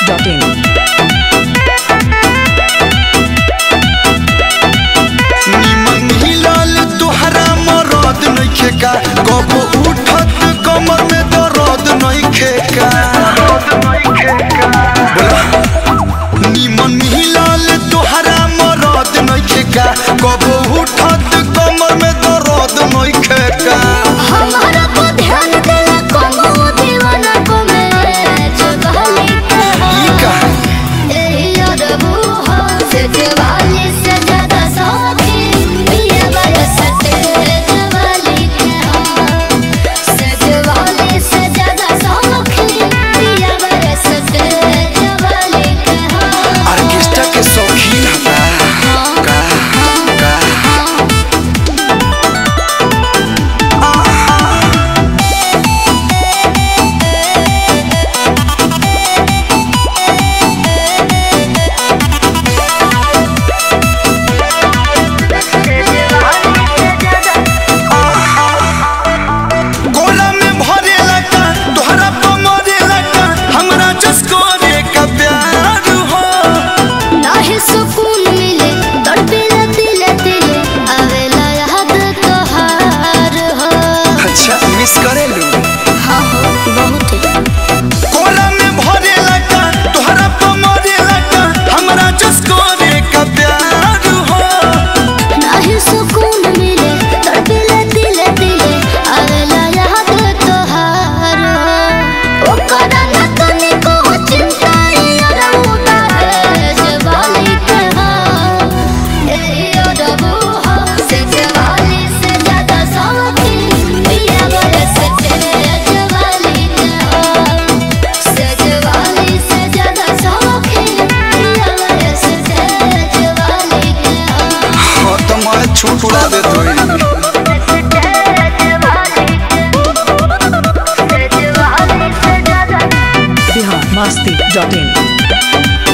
biharmasti.in निमन हिलल तोहरा मरद नइखे का कब उठत कमर में दर्द नइखे का बोला। निमन हिलल तोहरा मरद नइखे का कब उठत कमर में दर्द नइखे का हमारा को ध्यान देला कोनो दीवाना को मैं जगहली ई का एही अरबू हो से जवाली से ज्यादा सौखी ये बरस तेरे वाली के हो से जवाली से ज्यादा सौखी ये बरस तेरे वाली के हो ऑर्केस्ट्रा के शौकीन हता का का गोला में भरेला का तोहरा पे मरेला का हमरा जसको रे का प्यार हो नाहे सुकून मिले तड़पेला दिले दिले आवेला याद तोहार हो अच्छा मिस करेलू हाँ हो बहुत गोला में भरेला का तोहरा पे मरेला का हमरा जसको रे का प्यार हो नाहे सुकून मिले तड़पेला दिले दिले आवेला याद तोहार हो ओकरा न तने को चिंता यार उदार जवाली के हो ए अरबू हो से जवाली से ज्यादा सौखी पिया बरस तेरे जवाली के हो से जवाली से ज्यादा सौखी पिया बरस तेरे जवाली के हो हाँ तो मैं छूट उड़ा दे तो biharmasti.in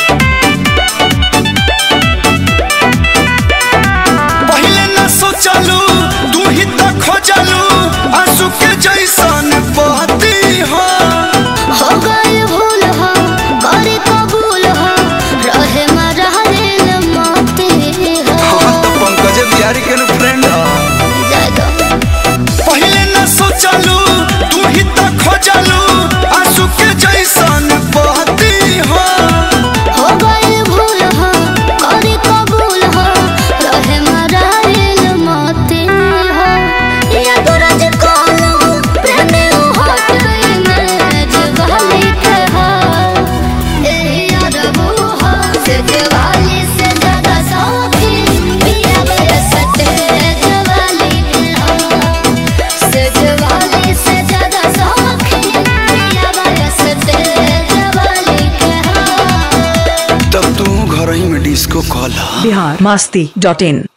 पहले न सोचलू तू ही तो खोजलू आंसू के जैसन बहती हो हो गए भूल हो करे कबूल हो रहे मरहल मोते हो हाँ तो पंकज बिहारी के फ्रेंड जादो पहले न सोचलू तू ही तो खोजलू आंसू के जैसन बहती हो हो गए भूल हो करे कबूल हो रहे मरहल मोते हो या दुरज कोलो प्रेम हो में जवाली के हो ए अरबू हो से जवाली से ज्यादा सौखी पिया बरस तेरे जवाली के हो से जवाली से ज्यादा सौखी पिया बरस तेरे जवाली के हो तब तू घर ही में डिस्को कॉल biharmasti.in